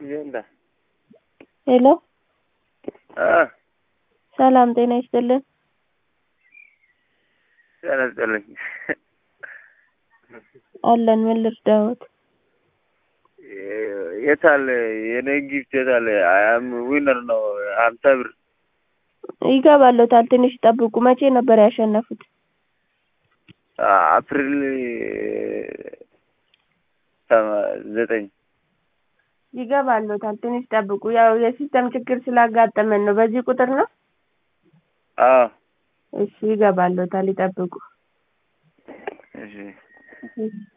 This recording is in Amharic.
ይንዳ ሄሎ አ ሰላም ጤና ይስጥልን። ጤና ይስጥልኝ። አለን ምን ልርዳዎት? የታለ የኔ ጊፍት የታለ? አያም ዊነር ነው ሀምሳ ብር ይገባሎታል። ትንሽ ጠብቁ። መቼ ነበር ያሸነፉት? አፕሪል ሰማ- ዘጠኝ ይገባሎታል። ትንሽ ጠብቁ። ያው የሲስተም ችግር ስላጋጠመን ነው። በዚህ ቁጥር ነው? አዎ እሺ ይገባሎታል። ይጠብቁ። እሺ እሺ